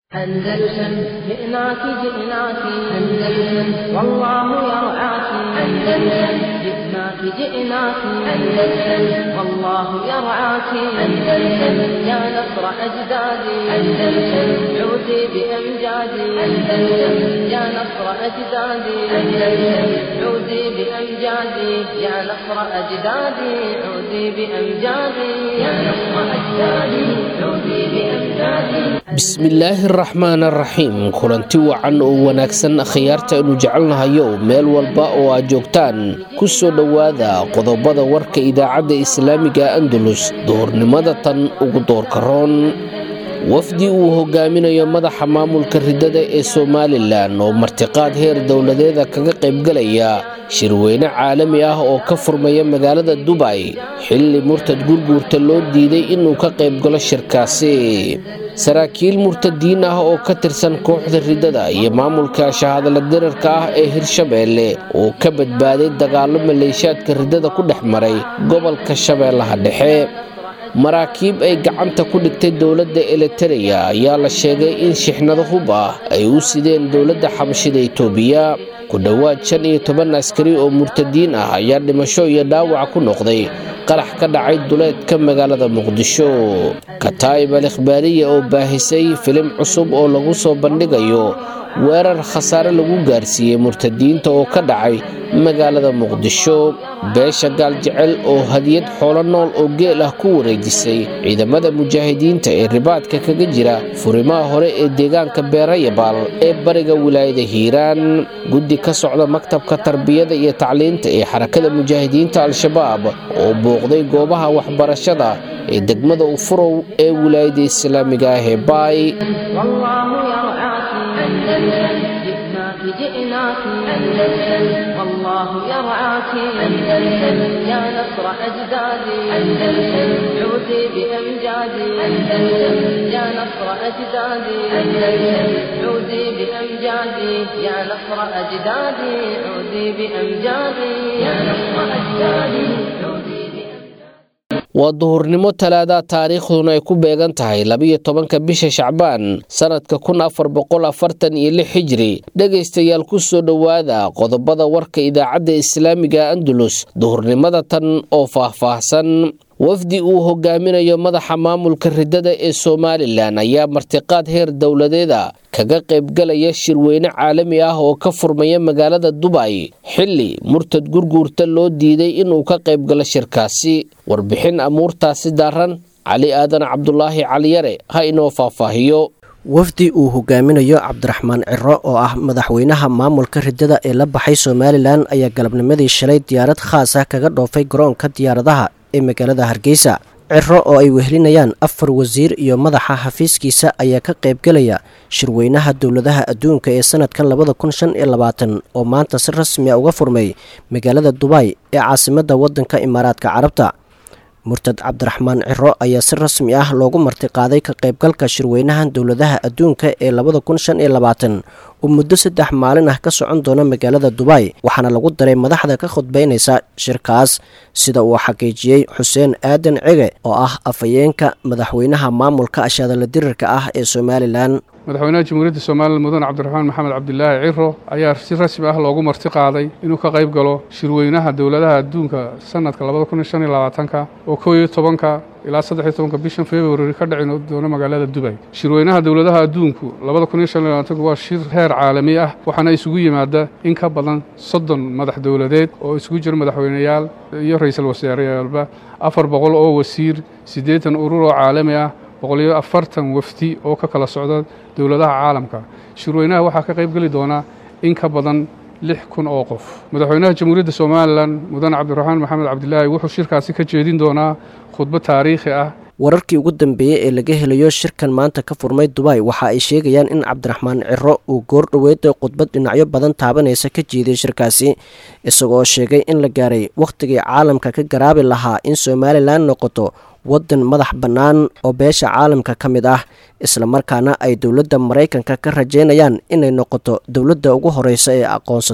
أندلسن جئناك جئناك أندلسن والله يرعاك أندلسن جئناك جئناك أندلسن والله يرعاك أندلسن يا نصر أجدادي أندلسن عودي بأمجادي أندلسن يا نصر أجدادي أندلسن عودي بأمجادي يا نصر أجدادي عودي بأمجادي يا نصر أجدادي عودي بأمجادي bismillaahi araxmaan araxiim kulanti wacan oo wanaagsan khiyaarta aynu jecelnahayo meel walba oo aad joogtaan ku soo dhowaada qodobada warka idaacadda islaamiga andalus duhurnimada tan ugu doorka roon wafdi uu hogaaminayo madaxa maamulka ridada ee somalilan oo martiqaad heer dowladeeda kaga qaybgalaya shirweyne caalami ah oo ka furmaya magaalada dubay xilli murtad gurguurta loo diiday inuu ka qaybgalo shirkaasi saraakiil murtadiin ah oo ka tirsan kooxda ridada iyo maamulka shahadala dirarka ah ee hirshabeelle oo ka badbaaday dagaallo maleeshaadka ridada ku dhex maray gobolka shabeellaha dhexe maraakiib ay gacanta ku dhigtay dowladda elitereya ayaa la sheegay in shixnado hub ah ay u sideen dowladda xabashida itoobiya ku dhowaad shan iyo toban askari oo murtadiin ah ayaa dhimasho iyo dhaawac ku noqday qarax ka dhacay duleedka magaalada muqdisho kataa'ib al ikhbaariya oo baahisay filim cusub oo lagu soo bandhigayo weerar khasaare lagu gaarsiiyey murtadiinta oo ka dhacay magaalada muqdisho beesha gaaljecel oo hadiyad xoolo nool oo geel ah ku wareejisay ciidamada mujaahidiinta ee ribaadka kaga jira furimaha hore ee deegaanka beerayabaal ee bariga wilaayada hiiraan guddi ka socda maktabka tarbiyada iyo tacliinta ee xarakada mujaahidiinta al-shabaab oo booqday goobaha waxbarashada ee degmada ufurow ee wilaayada islaamiga ah ee baay جئناك جئناك أندلسن والله يرعاك أندلسن يا نصر أجدادي أندلسن عودي بأمجادي أندلسن يا نصر أجدادي أندلسن عودي بأمجادي يا نصر أجدادي عودي بأمجادي يا نصر أجدادي عودي waa duhurnimo talaada taariikhduna ay ku beegan tahay labiyo tobanka bisha shacbaan sannadka kun afar boqol afartan iyo lix xijiri dhegaystayaal ku soo dhowaada qodobada warka idaacadda islaamiga andalus duhurnimada tan oo faahfaahsan wafdi uu hogaaminayo madaxa maamulka ridada ee somalilan ayaa martiqaad heer dowladeeda kaga qaybgalaya shirweyne caalami ah oo ka furmaya magaalada dubay xilli murtad gurguurta loo diiday inuu ka qaybgalo shirkaasi warbixin amuurtaasi daaran cali aadan cabdulaahi caliyare ha inoo faahfaahiyo wafdi uu hogaaminayo cabdiraxmaan ciro oo ah madaxweynaha maamulka ridada ee la baxay somalilan ayaa galabnimadii shalay diyaarad khaas ah kaga dhoofay garoonka diyaaradaha ee magaalada hargeysa ciro oo ay wehelinayaan afar wasiir iyo madaxa xafiiskiisa ayaa ka qaybgelaya shirweynaha dowladaha adduunka ee sanadkan labada kun shan iyo labaatan oo maanta si rasmi a uga furmay magaalada dubay ee caasimadda waddanka imaaraadka carabta murtad cabdiraxmaan ciro ayaa si rasmi ah loogu martiqaaday ka qaybgalka shirweynahan dowladaha adduunka ee labada kun shan iyo labaatan oo muddo saddex maalin ah ka socon doona magaalada dubay waxaana lagu daray madaxda ka khudbaynaysa shirkaas sida uu xaqiijiyey xuseen aadan cege oo ah afhayeenka madaxweynaha maamulka ashaadala dirirka ah ee somalilan madaxweynaha jamhuuriyadda somalilan mudane cabdiraxmaan maxamed cabdilaahi ciro ayaa si rasmi ah loogu marti qaaday inuu ka qayb galo shirweynaha dowladaha adduunka sanadka labada kun iyo shan iyo labaatanka oo kow iyo tobanka ilaa saddex iyo tobanka bishan februari ka dhici doona magaalada dubay shirweynaha dowladaha adduunku labada kun iyo shan iyo labaatanku waa shir heer caalami ah waxaana isugu yimaada in ka badan soddon madax dowladeed oo isugu jira madaxweyneyaal iyo ra-iisul wasaareyaalba afar boqol oo wasiir siddeetan urur oo caalami ah boqoliyo afartan wafdi oo ka kala socda dowladaha caalamka shirweynaha waxaa ka qayb geli doona in ka badan lix kun oo qof madaxweynaha jamhuuriyadda somalilan mudane cabdiraxmaan maxamed cabdilaahi wuxuu shirkaasi ka jeedin doonaa khudbad taariikhi ah wararkii ugu dambeeyey ee laga helayo shirkan maanta ka furmay dubay waxa ay sheegayaan in cabdiraxmaan ciro uu goor dhoweeda khudbad dhinacyo badan taabanaysa ka jeeday shirkaasi isagoo sheegay in la gaaray wakhtigii caalamka ka garaabi lahaa in somalilan noqoto waddan madax bannaan oo beesha caalamka ka mid ah islamarkaana ay dowladda maraykanka ka rajaynayaan inay noqoto dowladda ugu horeysa ee aqoonsata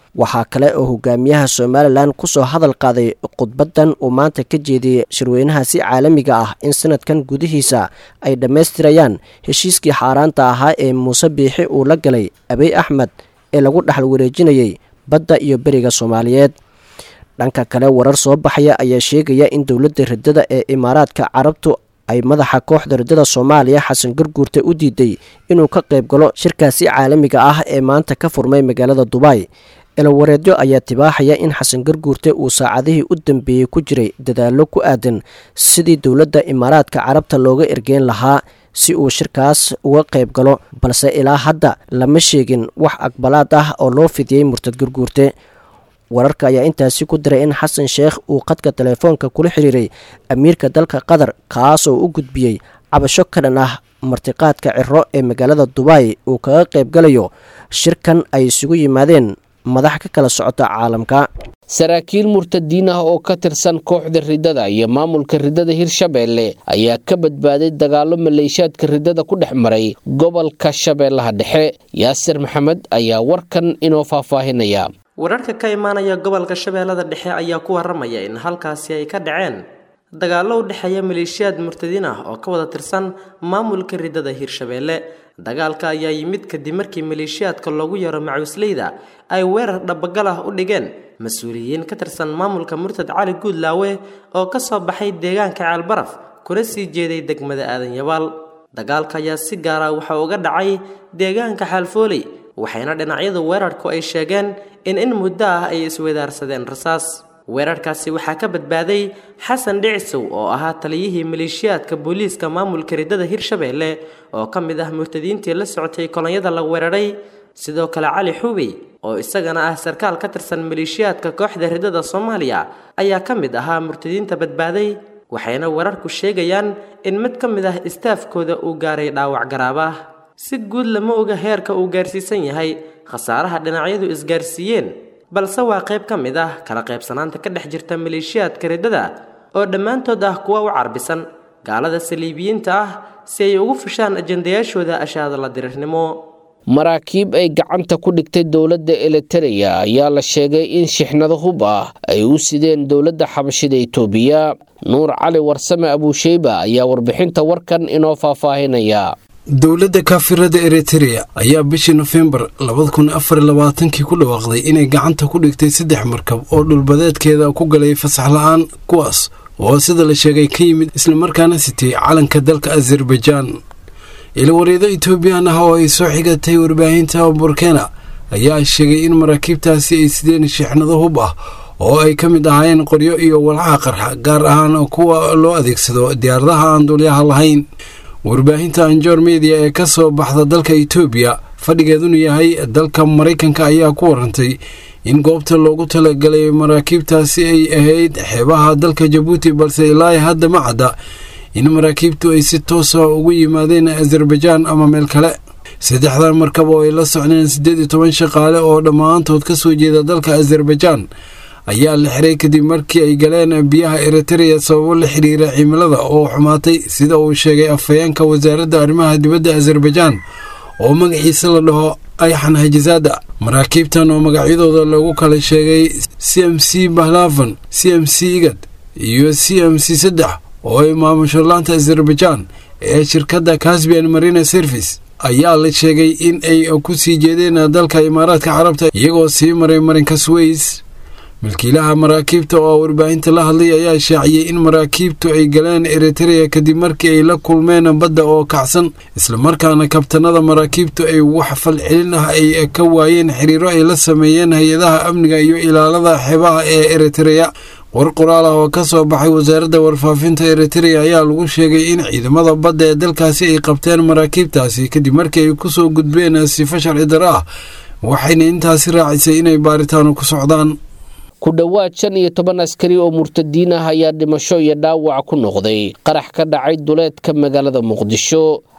waxaa kale oo hogaamiyaha somalilan kusoo hadal qaaday khudbadan uu maanta ka jeediyey shirweynahaasi caalamiga ah in sanadkan gudihiisa ay dhammaystirayaan heshiiskii xaaraanta ahaa ee muuse biixi uu la galay abiy axmed ee lagu dhexal wareejinayay badda iyo beriga soomaaliyeed dhanka kale warar soo baxaya ayaa sheegaya in dowladda riddada ee imaaraadka carabtu ay madaxa kooxda riddada soomaaliya xasan garguurte u diiday inuu ka qayb galo shirkaasi caalamiga ah ee maanta ka furmay magaalada dubai elowareedyo ayaa tibaaxaya in xasan garguurte uu saacadihii u dambeeyey ku jiray dadaallo ku aadan sidii dowladda imaaraadka carabta looga ergeyn lahaa si uu shirkaas uga qayb galo balse ilaa hadda lama sheegin wax aqbalaad ah oo loo fidiyey murtad garguurte wararka ayaa intaasi ku diray in xasan sheekh uu khadka telefoonka kula xiriiray amiirka dalka qatar kaasoo u gudbiyey cabasho ka dhan ah martiqaadka ciro ee magaalada dubai uu kaga qayb galayo shirkan ay isugu yimaadeen madax ka kala socota caalamka saraakiil murtadiin ah oo ka tirsan kooxda riddada iyo maamulka riddada hirshabeelle ayaa ka badbaaday dagaallo maleeshaadka riddada ku dhex maray gobolka shabeellaha dhexe yaasir maxamed ayaa warkan inoo faahfaahinaya wararka ka imaanaya gobolka shabeellada dhexe ayaa ku waramaya in halkaasi ay ka dhaceen dagaallo u dhexeeya maleeshiyaad murtadiin ah oo ka wada tirsan maamulka riddada hirshabeelle dagaalka ayaa yimid kadib markii maleeshiyaadka loogu yaro macuusleyda ay weerar dhabagal ah u dhigeen mas-uuliyiin ka tirsan maamulka murtad cali guudlaawe oo ka soo baxay deegaanka ceelbaraf kuna sii jeeday degmada aadan yabaal dagaalka ayaa si gaara waxa uga dhacay deegaanka xaalfooley waxayna dhinacyadu weerarku ay sheegeen in in muddo ah ay iswedaarsadeen rasaas weerarkaasi waxaa ka badbaaday xasan dhicisow oo ahaa taliyihii maleeshiyaadka booliiska maamulka riddada hirshabeelle oo ka mid ah murtadiintii la socotay kolonyada la weeraray sidoo kale cali xubey oo isagana ah sarkaal ka tirsan maleeshiyaadka kooxda riddada soomaaliya ayaa ka mid ahaa murtadiinta badbaaday waxayna weerarku sheegayaan in mid ka mid ah istaafkooda uu gaaray dhaawac garaab ah si guud lama oga heerka uu gaarsiisan yahay khasaaraha dhinacyadu isgaarsiiyeen balse waa qayb ka mid ah kala qaybsanaanta ka dhex jirta maleeshiyaadka riddada oo dhammaantood ah kuwa u carbisan gaalada saliibiyiinta ah si ay ugu fushaan ajandayaashooda ashaadala dirirnimo maraakiib ay gacanta ku dhigtay dowladda elitereya ayaa la sheegay in shixnado hub ah ay u sideen dowladda xabashida itoobiya nuur cali warsame abuusheyba ayaa warbixinta warkan inoo faahfaahinaya dowladda kaafirada eritereya ayaa bishii nofembar labada kun afar labaatankii ku dhawaaqday inay gacanta ku dhigtay saddex markab oo dhulbadeedkeeda ku galay fasax la-aan kuwaas oo sida la sheegay ka yimid islamarkaana sitay calanka dalka azerbaijaan ilawareedo etoobiyaan ah oo ay soo xigatay warbaahinta burkena ayaa sheegay in maraakiibtaasi ay sideen shixnado hub ah oo ay ka mid ahaayeen qoryo iyo walxaha qarxa gaar ahaan kuwa loo adeegsado diyaaradaha aan duulyaha lahayn warbaahinta anjor mediya ee ka soo baxda dalka etoobiya fadhigeeduna yahay dalka maraykanka ayaa ku warantay in goobta loogu talagalay maraakiibtaasi ay ahayd xeebaha dalka jabuuti balse ilaa hadda ma cadda in maraakiibtu ay si toosa ugu yimaadeen azerbaijaan ama meel kale saddexdan markab oo ay la socdeen siddeed iyo toban shaqaale oo dhammaantood ka soo jeeda dalka azerbaijaan ayaa la xiray kadib markii ay galeen biyaha eritereya sababo la xiriira cimilada oo xumaatay sida uu sheegay afhayeenka wasaaradda arrimaha dibadda azerbaijaan oo magaciisa la dhaho ayxan hajisaada maraakiibtan oo magacyadooda lagu kala sheegay c m c bahlavan c m c igad iyo c m c saddex oo ay maamusho laanta azerbaijaan ee shirkadda casbian marina service ayaa la sheegay in ay ku sii jeedeen dalka imaaraadka carabta iyagoo sii maray marinka sways milkiilaha maraakiibta oo warbaahinta la hadlay ayaa shaaciyey in maraakiibtu ay galeen eritereya kadib markii ay la kulmeen badda oo kacsan islamarkaana kabtanada maraakiibtu ay wax falcelin ah ay ka waayeen xiriiro ay la sameeyeen hay-adaha amniga iyo ilaalada xeebaha ee eritereya war qoraal ah oo ka soo baxay wasaaradda warfaafinta eritereya ayaa lagu sheegay in ciidamada badda ee dalkaasi ay qabteen maraakiibtaasi kadib markii ay ku soo gudbeen sifo sharci daro ah waxayna intaasi raacisay inay baaritaano ku socdaan ku dhowaad shan iyo toban askari oo murtadiin ah ayaa dhimasho iyo dhaawac ku noqday qarax ka dhacay duleedka magaalada muqdisho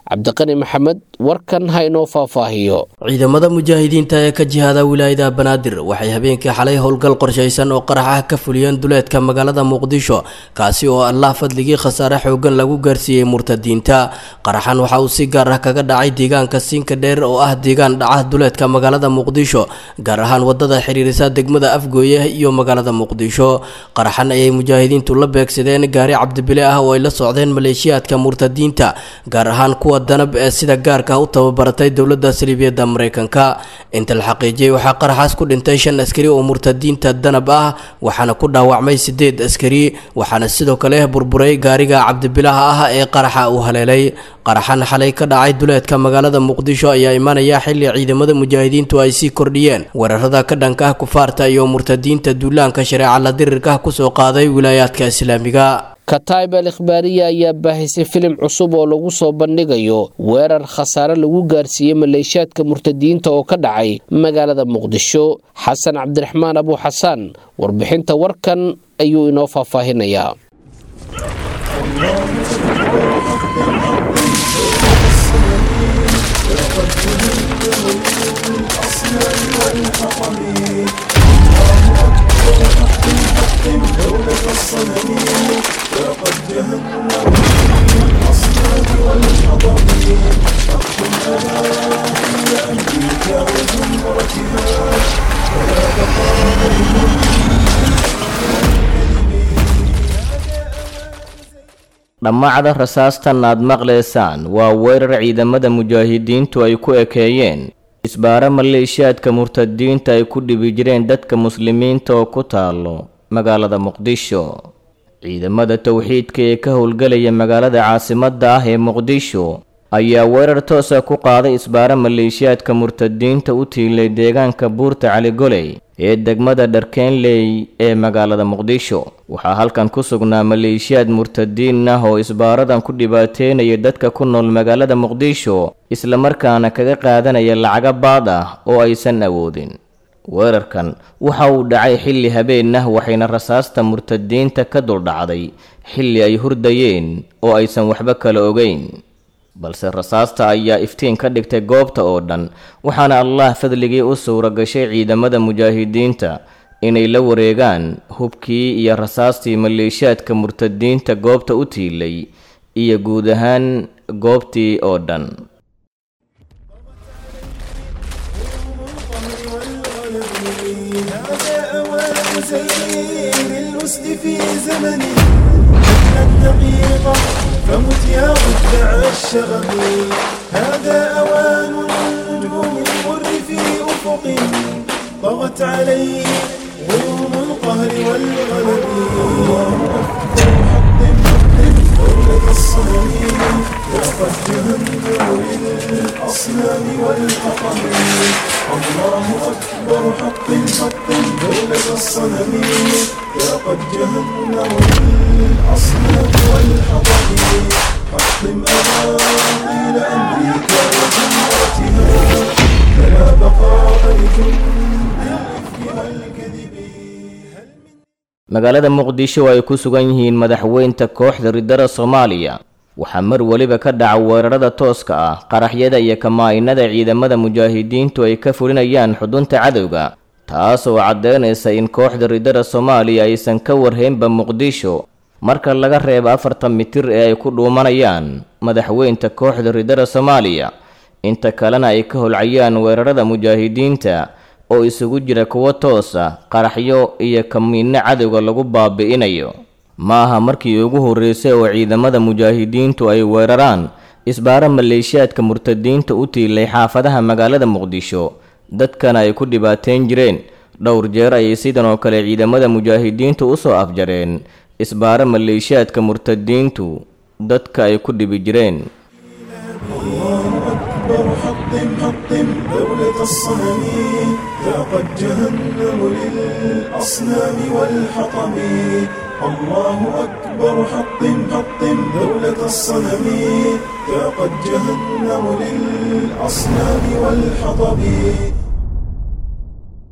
cabdiqani maxamed warkan ha inoo faahfaahiyo ciidamada mujaahidiinta ee ka jihaada wilaayada banaadir waxay habeenkii xalay howlgal qorshaysan oo qarax ah ka fuliyeen duleedka magaalada muqdisho kaasi oo allah fadligii khasaare xoogan lagu gaarsiiyey murtadiinta qaraxan waxa uu si gaar ah kaga dhacay deegaanka siinka dheer oo ah deegaan dhaca duleedka magaalada muqdisho gaar ahaan wadada xiriirisa degmada afgooye iyo magaalada muqdisho qaraxan ayay mujaahidiintu la beegsadeen gaari cabdibile ah oo ay la socdeen maleeshiyaadka murtadiinta gaar ahaan kuwa danab ee sida gaarka u tababaratay dowladda saliibiyadda mareykanka inta la xaqiijiyey waxaa qaraxaas ku dhintay shan askari oo murtadiinta danab ah waxaana ku dhaawacmay sideed askari waxaana sidoo kale burburay gaariga cabdibilaha ah ee qaraxa uu haleelay qaraxan xalay ka dhacay duleedka magaalada muqdisho ayaa imaanaya xilli ciidamada mujaahidiintu ay sii kordhiyeen weerarada ka dhanka ah kufaarta iyo murtadiinta duulaanka shareeca la dirirka kusoo qaaday wilaayaadka islaamiga kataib al ikhbaariya ayaa baahisay filim cusub oo lagu soo bandhigayo weerar khasaare lagu gaarsiiyey maleeshiyaadka murtadiinta oo ka dhacay magaalada muqdisho xasan cabdiraxmaan abu xasaan warbixinta warkan ayuu inoo faahfaahinayaa dhammacda rasaastan aad maqlaysaan waa weerar ciidamada mujaahidiintu ay ku ekeeyeen isbaaro maleeshiyaadka murtadiinta ay ku dhibi jireen dadka muslimiinta oo ku taalo magaalada muqdisho ciidamada towxiidka ee ka howlgelaya magaalada caasimadda ah ee muqdisho ayaa weerar toosa ku qaaday isbaaro maleeshiyaadka murtadiinta u tiilay deegaanka buurta caligoley ee degmada dharkeenley ee magaalada muqdisho waxaa halkan ku sugnaa maleeshiyaad murtadiin ah oo isbaaradan ku dhibaateynaya dadka ku nool magaalada muqdisho islamarkaana kaga qaadanaya lacaga baad ah oo aysan awoodin weerarkan waxa uu dhacay xilli habeen ah waxayna rasaasta murtadiinta ka duldhacday xilli ay hurdayeen oo aysan waxba kala ogeyn balse rasaasta ayaa iftiin ka dhigtay goobta oo dhan waxaana allah fadligii u suura gashay ciidamada mujaahidiinta inay la wareegaan hubkii iyo rasaastii maleeshiyaadka murtadiinta goobta u tiilay iyo guud ahaan goobtii oo dhan فمت يا مدعى الشغب هذا أوان النجوم المر في أفق طغت عليه غيوم القهر والغلب أكثر حق حق دولة الصنم وقد جهنم للأصنام والحطم الله أكبر حق حق دولة الصنم وقد جهنم للأصنام والحطم حطم أباطيل أمريكا وجمرتها فلا بقاء لجند الإفك والكذب magaalada muqdisho ay ku sugan yihiin madaxweynta kooxda ridada soomaaliya waxaa mar weliba ka dhaca weerarada tooska ah qaraxyada iyo kamaa-inada ciidamada mujaahidiintu ay ka fulinayaan xudunta cadowga taas oo caddeynaysa in kooxda ridada soomaaliya aysan ka warhaynba muqdisho marka laga reebo afartan mitir ee ay ku dhuumanayaan madaxweynta kooxda ridada soomaaliya inta kalena ay ka holcayaan weerarada mujaahidiinta oo isugu jira kuwo toosa qaraxyo iyo kamiinno cadowga lagu baabi'inayo ma aha markii ugu horreysay oo ciidamada mujaahidiintu ay weeraraan isbaaro maleeshiyaadka murtadiinta u tiilay xaafadaha magaalada muqdisho dadkana ay ku dhibaateyn jireen dhowr jeer ayay sidan oo kale ciidamada mujaahidiintu u soo afjareen isbaaro maleeshiyaadka murtadiintu dadka ay ku dhibi jireen أكبر حطم حطم دولة الصنم ذاقت جهنم للأصنام والحطم الله أكبر حطم حطم دولة الصنم ذاقت جهنم للأصنام والحطم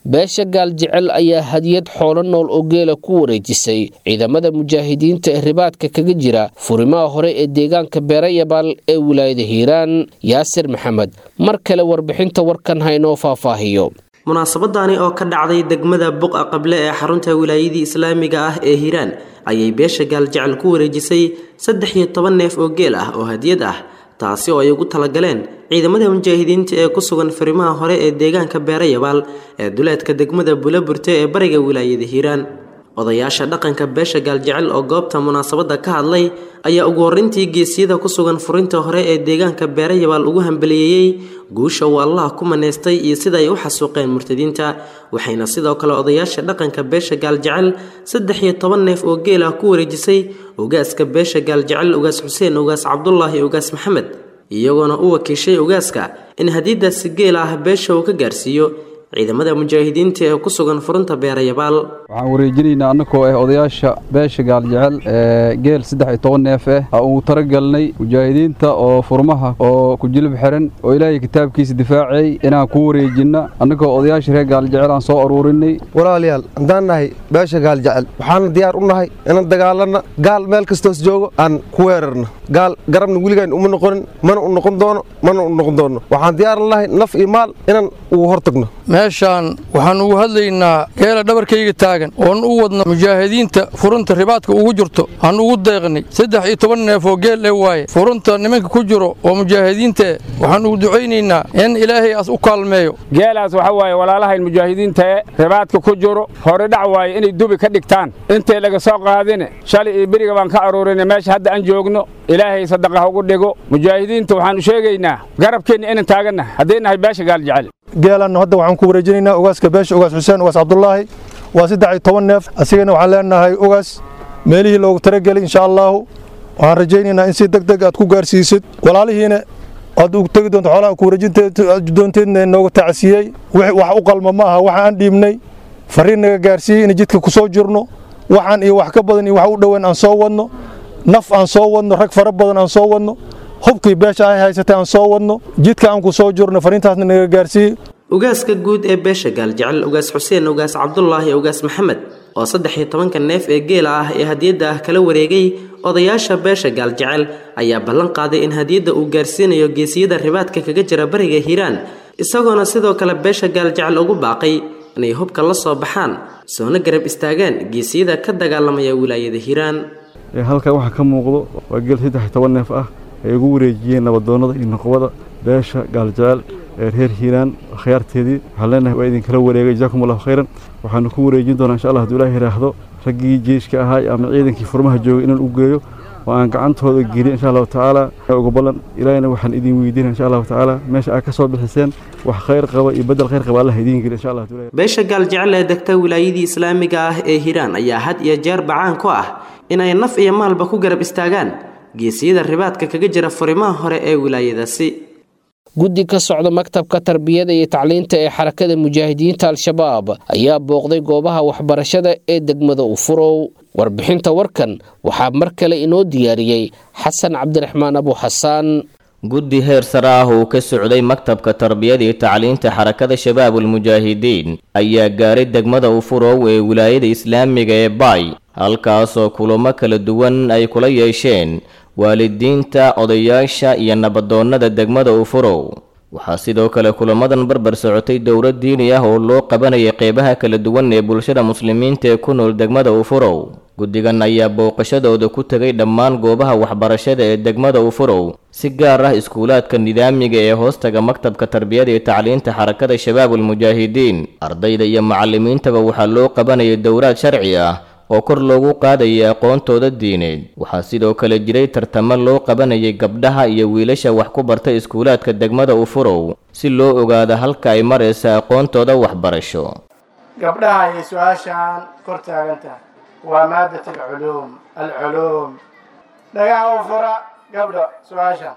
beesha gaaljecel ayaa hadiyad xoolo nool oo geela ku wareejisay ciidamada mujaahidiinta ee ribaadka kaga jira furimaha hore ee deegaanka beerayabaal ee wilaayada hiiraan yaasir maxamed mar kale warbixinta warkan haynoo faahfaahiyo munaasabadani oo ka dhacday degmada buqa qable ee xarunta wilaayadii islaamiga ah ee hiiraan ayay beesha gaaljecel ku wareejisay saddex iyo toban neef oo geel ah oo hadiyad ah taasi oo ay ugu talagaleen ciidamada mujaahidiinta ee ku sugan farimaha hore ee deegaanka beerayabaal ee duleedka degmada bulaburte ee bariga wilaayada hiiraan odayaasha dhaqanka beesha gaaljecel oo goobta munaasabadda ka hadlay ayaa ugu horreyntii geesiyada ku sugan furinta hore ee deegaanka beerayabaal ugu hambaliyeeyey guusha uu allah ku maneystay iyo sida ay u xasuuqeen murtadiinta waxayna sidoo kale odayaasha dhaqanka beesha gaaljecel saddex iyo toban neef oo geel ah ku wareejisay ugaaska beesha gaaljecel ugaas xuseen ugaas cabdulaahi ugaas maxamed iyagoona u wakiishay ugaaska in hadiidaasi geel ah beesha uu ka gaarsiiyo ciidamada mujaahidiinta ee ku sugan furunta beerayabaal waxaan wareejinaynaa annagoo ah odayaasha beesha gaaljecel ee geel saddex iyo toban neef ah ha uu talagalnay mujaahidiinta oo furmaha oo ku jilib xiran oo ilaahay kitaabkiisa difaacay inaan ku wareejinna annagoo odayaasha reer gaaljecel aan soo aruurinay walaalayaal haddaan nahay beesha gaaljecel waxaana diyaar u nahay inaan dagaalanna gaal meel kastoos joogo aan ku weerarno gaal garabna weligaan uma noqonin mana u noqon doono mana u noqon doono waxaan diyaar nahay naf iyo maal inaan ugu hortagno meeshaan waxaan ugu hadlaynaa geela dhabarkayga taagan oon u wadno mujaahidiinta furunta ribaadka ugu jirto aan ugu deeqnay saddex iyo toban neef oo geel ee waaye furunta nimanka ku jiro oo mujaahidiinta waxaan ugu ducaynaynaa in ilaahay as u kaalmeeyo geelaas waxa waaye walaalahayn mujaahidiinta ee ribaadka ku jiro hore dhac waaye inay dubi ka dhigtaan intay laga soo qaadine shalay iyo beriga baan ka aruurinay meesha hadda aan joogno ilaahay sadaqa ha ugu dhigo mujaahidiinta waxaanu sheegaynaa garabkeenna inaan taagannahay hadday nahay beesha gaaljecel geelanna hadda waxaan ku wareejinaynaa ugaaska beesha ugaas xuseen ugaas cabdulaahi waa saddex iyo toban neef asigana waxaan leenahay ugaas meelihii loogu talagelay insha allaahu waxaan rajaynaynaa in si deg deg aad ku gaarsiisid walaalihiina aad ugu tegi doonto xoolaha ku wareejindoonteedna nooga tacsiiyey wax u qalma ma aha waxa aan dhiibnay fariin naga gaarsiiyey in jidka ku soo jirno waxaan iyo wax ka badan iyo wax u dhoweyn aan soo wadno naf aan soo wadno rag fara badan aan soo wadno hubkii beesha ay haysatay aan soo wadno jidka aan ku soo jirno fariintaasna naga gaarsiiyey ugaaska guud ee beesha gaaljecel ugaas xuseen ugaas cabdulaahi ugaas maxamed oo saddex iyo tobanka neef ee geela ah ee hadiyadda ah kala wareegay odayaasha beesha gaaljecel ayaa ballan qaaday in hadiyadda uu gaarsiinayo geesiyada ribaadka kaga jira bariga hiiraan isagoona sidoo kale beesha gaaljecel ugu baaqay inay hubka la soo baxaan soona garab istaagaan geesiyada ka dagaalamaya wilaayada hiiraan halkan waxaa ka muuqdo waa geel saddex iyo toban neef ah ay ugu wareejiyeen nabadoonnada iyo noqobada beesha gaaljecel ee reer hiiraan khiyaarteedii waxaan leenahay waa idinkala wareegay jazaakum allahu khayran waxaanu ku wareejin doonaa insha allah hadduu ilaah yidhaahdo raggii jeeshka ahaa ama ciidankii furmaha joogay inaan u geeyo oo aan gacantooda geliyo insha allahu tacaala uga ballan ilaahina waxaan idin weydiina insha allahu tacaala meesha aad ka soo bixiseen wax khayr qaba iyo bedel khayr qaba allah idiin geliyo insha allah beesha gaaljecel ee degta wilaayadii islaamiga ah ee hiiraan ayaa had iyo jeer bacaan ku ah inay naf iyo maalba ku garab istaagaan geesiyada ribaadka kaga jira furimaha hore ee wilaayadaasi guddi ka socda maktabka tarbiyada iyo tacliinta ee xarakada mujaahidiinta al-shabaab ayaa booqday goobaha waxbarashada ee degmada ufurow warbixinta warkan waxaa mar kale inoo diyaariyey xasan cabdiraxmaan abu xasaan guddi heer sare ah uu ka socday maktabka tarbiyada iyo tacliinta xarakada shabaabulmujaahidiin ayaa gaaray degmada ufurow ee wilaayada islaamiga ee baay halkaasoo kulamo kala duwan ay kula yeesheen waalidiinta odayaasha iyo nabadoonnada degmada ufurow waxaa sidoo kale kulamadan barbar socotay dowlad diini ah oo loo qabanayay qeybaha kala duwan ee bulshada muslimiinta ee ku nool degmada ufurow guddigan ayaa booqashadooda ku tegay dhammaan goobaha waxbarashada ee degmada ufurow si gaar ah iskuulaadka nidaamiga ee hoostaga maktabka tarbiyada iyo tacliinta xarakada shabaabulmujaahidiin ardayda iyo macallimiintaba waxaa loo qabanayay dowlaad sharci ah oo kor loogu qaadayay aqoontooda diineed waxaa sidoo kale jiray tartamo loo qabanayay gabdhaha iyo wiilasha wax ku barta iskuulaadka degmada ufurow si loo ogaado halka ay maraysa aqoontooda waxbarasho gabdhaha ayay su-aashaan kor taagan tahay waa maadat alculuum alculuum dhagaha u fura gabdho su-aasha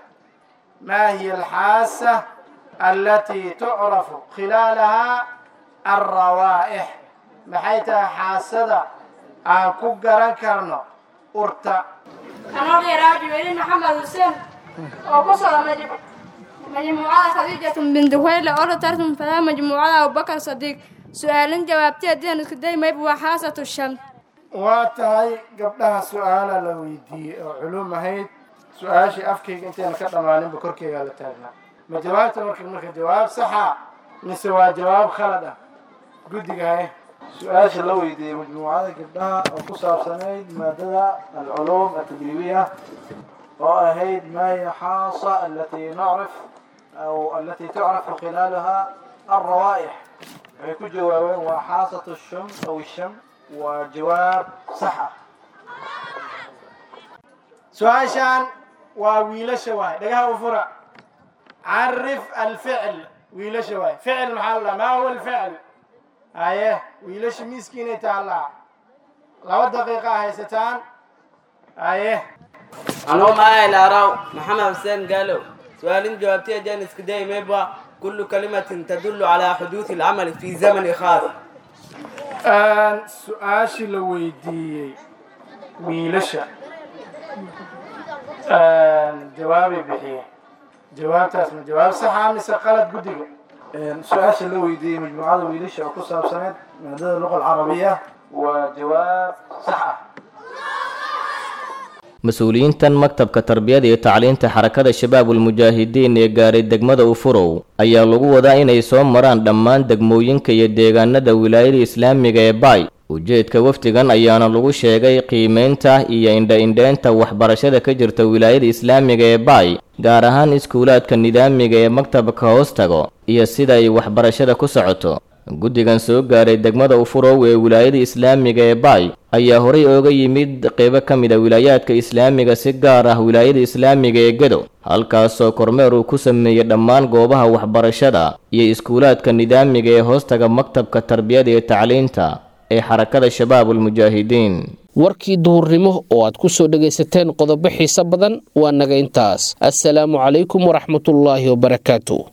maa hiya alxaasa alatii tucrafu khilaalahaa alrawaa'ix maxay tahay xaasada aan ku garan karno urta anoo dheeraaji weli maxamed xuseen oo ku socda majmuucada khadiijatu binti huwayle oo la tartan fadaa majmuucada abubakar sadiiq su-aalin jawaabtay haddii isku day mayb waa xaasatu sham waa tahay gabdhaha su-aala la weydiiyey oo culum ahayd su-aashii afkayga intayna ka dhammaaninba korkeygaa la taagnaa ma jawaabta marka marka jawaab saxa mise waa jawaab khalad ah guddiga haye su-aasha la weydiiyey majmuucada gabdhaha oo ku saabsanayd maadada alculuum atadriibiya oo ahayd ma hiya xaasa alatii nacrif aw alatii tucrafu khilaalaha alrawaaix waxay ku jawaabeen waa xaasatu shum aw sham waa jawaab sax ah su-aashaan waa wiilasha waay dhagaha u fura carif alficl wiilasha waay ficil maxaa la maa huwa alficl haye wiilasha miiskiinay taallaa laba daqiiqa haysataan haye anuu maay laaraw maxamed xuseen gaalow su-aalin jawaabtay ajaan iska day mayba kullu kalimatin tadullu calaa xuduudi alcamali fi zamani khaas su-aashii la weydiiyey wiilasha jawaabay bixiyeen jawaabtaas ma jawaab saxa mise qalad guddiga su-aasha la weydiiyey majmuucada wiilasha oo ku saabsaneyd maadada luqa alcarabiya waa jawaab sax ah mas-uuliyiintan maktabka tarbiyada iyo tacliinta xarakada shabaabulmujaahidiin ee gaaray degmada ufurow ayaa lagu wadaa inay soo maraan dhammaan degmooyinka iyo deegaanada wilaayada islaamiga ee baay ujeedka wafdigan ayaana lagu sheegay qiimeynta iyo indha-indheynta waxbarashada ka jirta wilaayada islaamiga ee baay gaar ahaan iskuulaadka nidaamiga ee maktabka hoos tago iyo sida ay waxbarashada ku socoto guddigan soo gaaray degmada ufurow ee wilaayada islaamiga ee baay ayaa horay ooga yimid qeybo ka mid a wilaayaadka islaamiga si gaar ah wilaayada islaamiga ee gedo halkaasoo kormeer uu ku sameeyey dhammaan goobaha waxbarashada iyo iskuulaadka nidaamiga ee hoostaga maktabka tarbiyada iyo tacliinta ee xarakada shabaabulmujaahidiin warkii duhurnimo oo aad ku soo dhegaysateen qodobo xiise badan waa naga intaas assalaamu calaykum waraxmatullaahi wabarakaatu